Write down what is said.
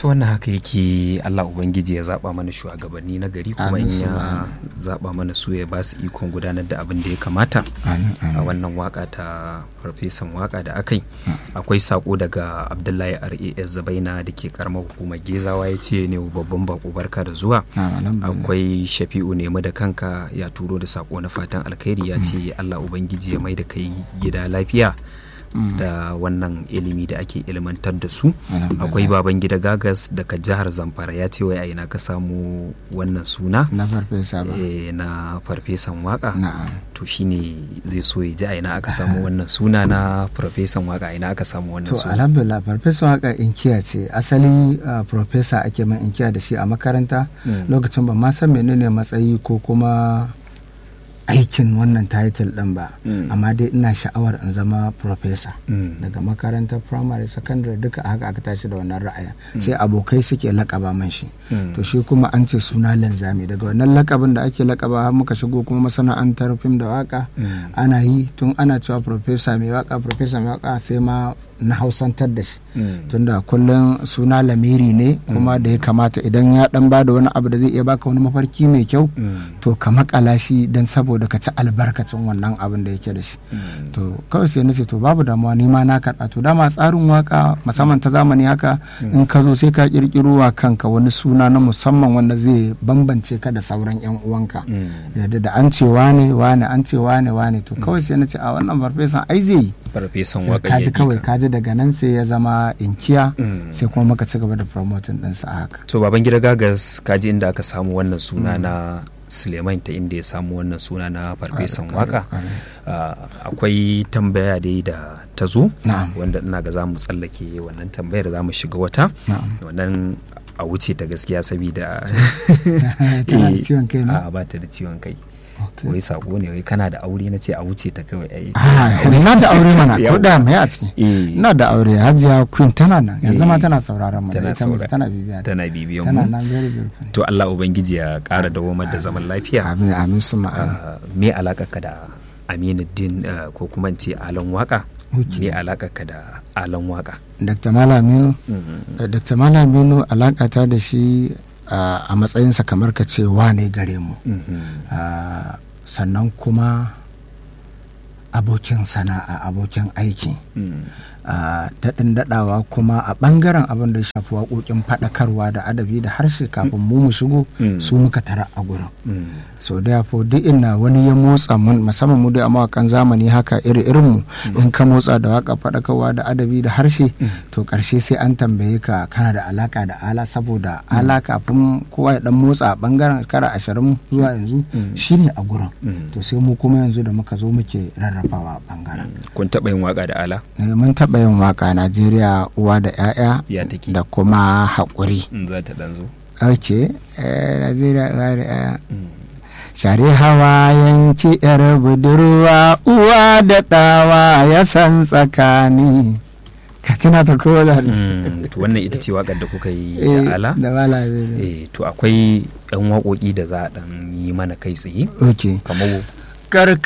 su wannan haka yake Allah Ubangiji ya zaba mana shugabanni na gari kuma in ya zaba mana su ya ba su ikon gudanar da abin da ya kamata a wannan waka ta farfesan waka da aka yi akwai sako daga Abdullahi RAS Zabaina da ke karamar hukumar Gezawa ya ce ne babban bako barka da zuwa akwai Shafi'u nemi da kanka ya turo da sako na fatan alkhairi ya ce Allah Ubangiji ya mai da kai gida lafiya Mm. da wannan ilimi da ake ilmantar da su akwai baban gida gagas daga jihar zamfara ya ce wai a ina ka samu wannan suna na farfesa ba e, na farfesan waka to shine zai so ya ji a ina aka samu wannan suna na farfesan waka a ina aka samu wannan to suna alhamdulillah farfesan waka inkiya ce asali uh, farfesa ake man inkiya da shi a makaranta mm. lokacin ba ma san menene matsayi ko kuma aikin wannan title din ba mm. amma dai ina sha'awar in zama professor mm. daga makarantar primary secondary duka haka aka tashi da wannan ra'aya mm. sai abokai suke lakaba man shi to shi kuma an ce suna linzami daga wannan lakabin da ake lakaba har muka shigo kuma masana'antar fim da waka ana yi tun ana cewa professor mai waka professor mai waka sai ma na hausantar da shi tunda kullum suna lamiri ne kuma da ya kamata idan ya dan bada wani abu da zai iya baka wani mafarki mai kyau to ka makala shi don saboda ka ci albarkacin wannan abin da yake da shi to kawai sai na ce to babu damuwa ni ma na karɓa to dama tsarin waka musamman ta zamani haka in ka zo sai ka kirkiro wa kanka wani suna na musamman wanda zai bambance ka da sauran yan uwanka yadda da an ce wane wane an ce wane wane to kawai sai na ce a wannan farfesan ai zai yi farfesan waka kaji kawai kaji daga nan sai ya zama inkiya sai kuma muka ci gaba da promoting ɗinsa a haka to baban gida gagas kaji inda aka samu wannan suna na suleiman ta inda ya samu wannan suna na farfesan waka akwai tambaya dai da ta zo wanda ina ga za mu tsallake wannan tambayar za mu shiga wata wannan a wuce ta gaskiya saboda ba ta da ciwon kai wai sako ne wai kana da aure na ce a wuce ta kawai ai na da aure mana ko da mai a ciki ina da aure hajiya queen tana nan yanzu ma tana sauraron mu tana tana bibiya tana bibiyan tana mu nan very beautiful to Allah ubangiji ya kara dawomar da zaman lafiya amin amin suma me alaka ka da Aminuddin ko kuma in ce Alan Waka me alaka ka da Alan Waka Dr. Malaminu Dr. Malaminu alaka ta da shi Uh, a matsayinsa kamar ka ce wane gare mu mm -hmm. uh, sannan kuma abokin sana'a abokin aiki mm. uh, daɗin daɗawa kuma a ɓangaren abin da ya shafi waƙoƙin faɗakarwa da adabi da harshe kafin mu mu shigo mm. su muka tara a gurin mm. so therefore duk ina wani ya motsa musamman mu dai a mawakan zamani haka iri irin mu in ka motsa da waka faɗakarwa da adabi da harshe to ƙarshe sai an tambaye ka kana da alaka da ala saboda ala kafin kowa ya dan motsa a ɓangaren kara ashirin zuwa yanzu shine a gurin to sai mu kuma yanzu da muka zo muke rarrafawa a ɓangaren kun taɓa yin waka da ala mun taɓa yin waka Najeriya uwa da 'ya'ya da kuma haƙuri. za ta ɗan zo. Ok, Najeriya uwa da 'ya'ya. Share hawa yanki ‘yar budurwa uwa da ɗawa ya san tsakani. Ka tuna ta kowa da to wannan ita ce waƙar da kuka yi da ala? Da wala Eh, to akwai ɗan waƙoƙi da za a ɗan yi mana kai tsaye. Ok. Kamar